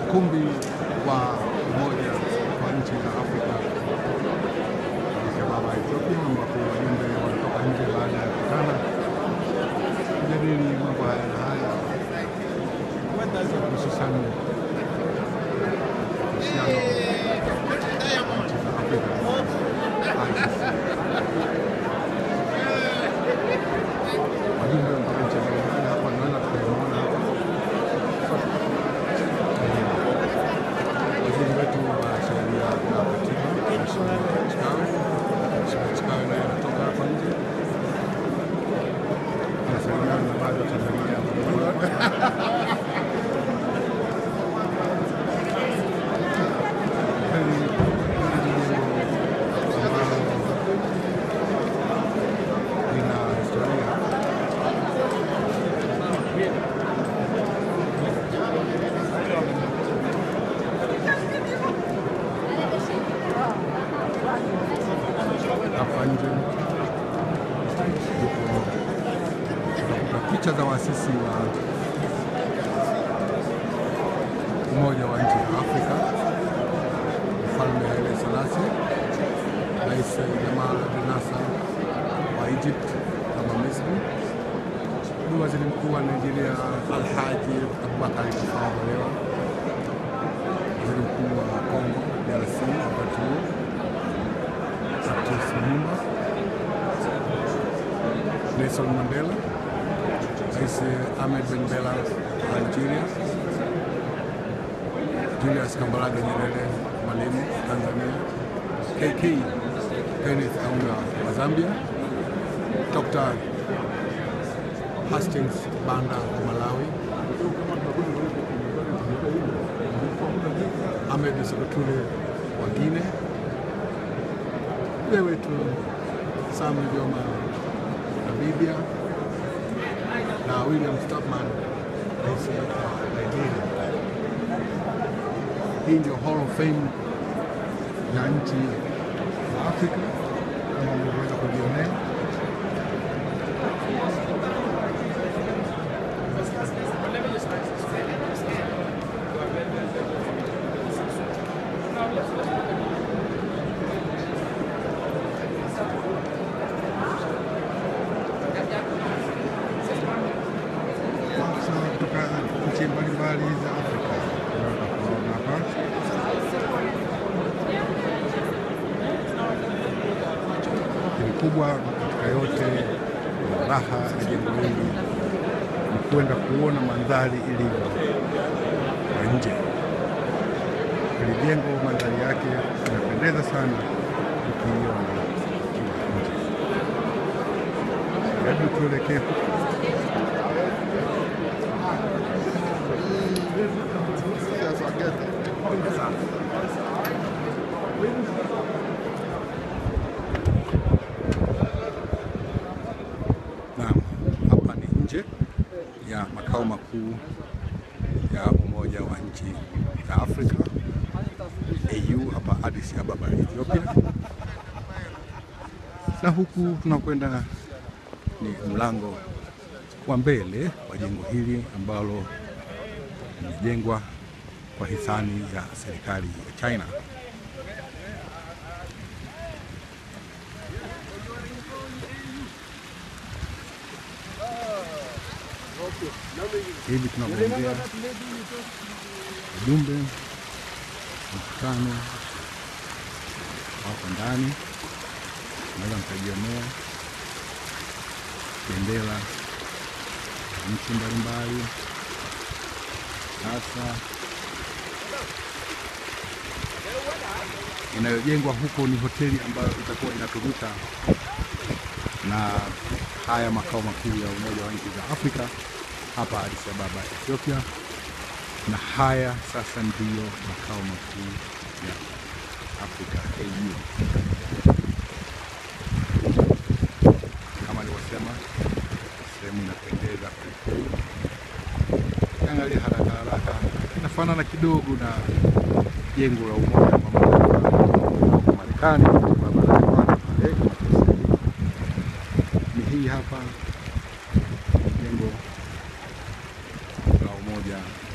ukumbi wa Umoja wa nchi za Afrika Addis Ababa, Ethiopia, ambapo wajumbe wanatoka nje baada ya kukutana kujadili mambo haya na haya, hususan uhusiano wa nchi za Afrika ICC. Wajumbe kutoka nchi mbalimbali hapa naona tunaimwona hapa waziri wetu wa sheria na katiba Mheshimiwa Chikawe. Mheshimiwa Chikawe naye anatoka hapa nje anasalimiana na baadhi ya Tanzania Kweli, hili jengo ambalo lina historia hapa nje yupo utakuta picha za waasisi wa Umoja wa nchi za Afrika, Mfalme Haile Selassie, Rais Gamal Abdel Nasser wa Egypt kama Misri, ni waziri mkuu wa Nigeria Alhaji Abubakar Tafawa Balewa, waziri mkuu wa Congo DRC wakati huo Patrice Lumumba, Nelson Mandela, Rais Ahmed Ben Bella wa Algeria, Julius Kambarage Nyerere Mwalimu Tanzania, KK Kenneth Kaunda wa Zambia, Dr. Hastings Banda wa Malawi, Ahmed Sekou wa Guinea, mzee wetu Sami Joma Namibia na William Stopman rais wa Nigeria. Hii ndio Hall of Fame ya nchi za Afrika kama mlivyoweza kujionea. Maafisa kutoka nchi mbalimbali za Afrika tunaweza kuwaona hapa. Lakini kubwa katika yote raha ya jengo hili ni kwenda kuona mandhari ilivyo kwa nje. Hili jengo mandhari yake inapendeza sana ukiiona ukiwa nje. Hebu tuelekee huko. Naam, hapa ni nje ya makao makuu ya Umoja wa Nchi za Afrika AU hapa Addis Ababa, Ethiopia. Na huku tunakwenda ni mlango wa mbele wa jengo hili ambalo limejengwa kwa hisani ya serikali ya China. Hivi tunavyoongea, wajumbe mkutano wako ndani, naweza mkajionea bendera za nchi mbalimbali. Sasa inayojengwa huko ni hoteli ambayo itakuwa inatumika na haya makao makuu ya Umoja wa Nchi za Afrika hapa Addis Ababa, Ethiopia, na haya sasa ndiyo makao makuu ya Afrika AU. Kama nilivyosema, sehemu inapendeza kwelikweli. Ukiangalia haraka haraka, inafanana kidogo na jengo la Umoja wa Mataifa huko Marekani, barabara ya kwanza pale kama tunasema. ni hii hapa jengo la Umoja